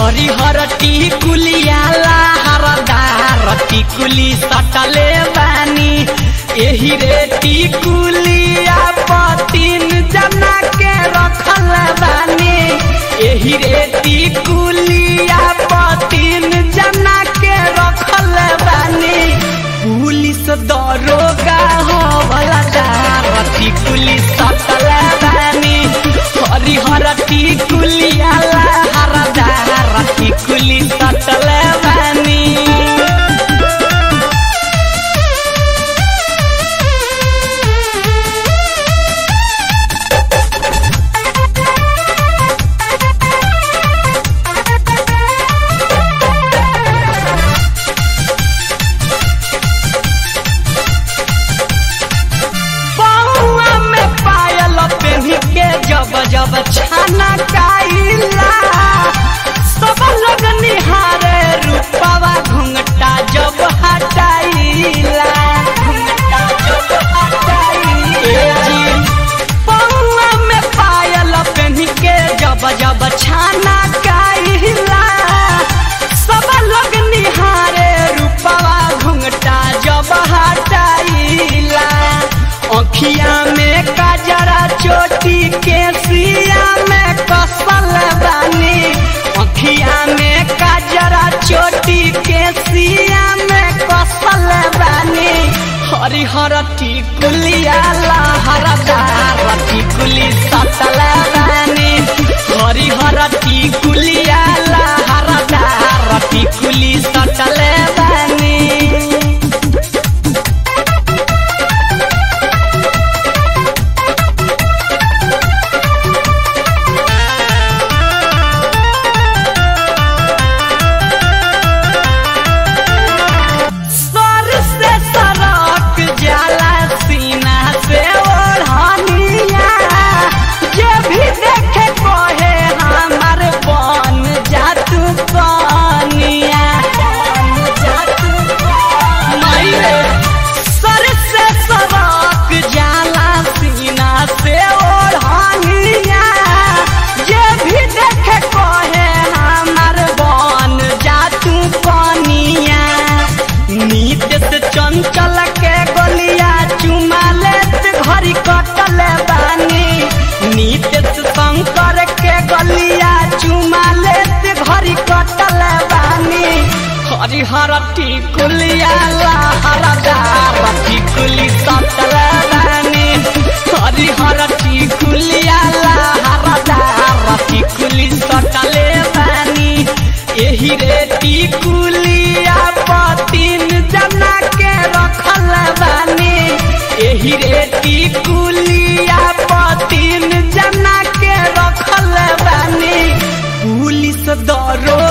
हरिहर टिकुलिया लहरदार टिकुली सटले बानी एही रे टिकुलिया पतिन जना के रखल बानी एही रे टिकुलिया पतिन जना के रखल बानी पुलिस दरोगा हो वाला दार टिकुली सटल बानी हरिहर टिकुलिया लहरदार टिकुली सटल बानी बउआ में पायल पेन्ही के जब जब छाना काइला सब लोग निहारे रूपवा घुंघटा जब हटाइला घुंघटा जब हटाइला बउआ में पायल पेन्ही के जब जब छाना काइला सब लोग निहारे रूपवा घुंघटा जब हटाइला अखिया में काजरा चोटी के सिया में कसल बानी अखिया में काजरा चोटी के सिया में कसल बानी हरिहर टिकुलिया लहरदार टिकुली सतल बानी हरिहर टिकुलिया लहरदार टिकुली सतल बानी सर से सरक जाला सीना से ओढ़निया जे भी देखे कहे हमार बन जातू कनिया बन जातू कनिया सर से सरक जाला सीना से ओढ़निया जे भी देखे कहे हमार बन जातू कनिया नीत से चंचल के गलिया चुमा लेत घड़ी कटल बानी नीत से शंकर के गलिया चुमा लेत घड़ी कटल बानी हरिहर टिकुलिया लहरदार टिकुली सटल बानी हरिहर टिकुलिया लहरदार टिकुली सटले बानी एही रे टिकुलिया पतिन जना के रखल बानी एही रे टिकुलिया पतिन जना के रखल बानी पुलिस दरो